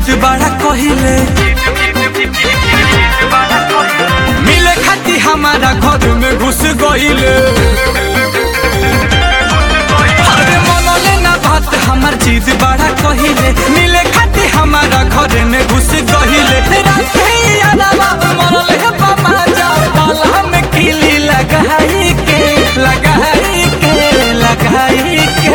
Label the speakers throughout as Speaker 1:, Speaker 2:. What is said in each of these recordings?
Speaker 1: जीत बड़ा कहिले मिले खाती हमारा घर में घुस गईले अरे मनले ना बात हमार जीत बड़ा कहिले मिले खाती हमारा घर में घुस गईले राते यादवा मनले बाबा जा बाला में किली लगाई के लगाई के लगाई के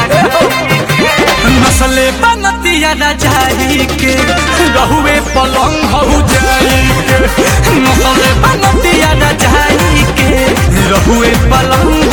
Speaker 1: नसले बनतिया रजाई के रहुए पलंग हो जाई के नसले बनतिया रजाई के रहुए पलंग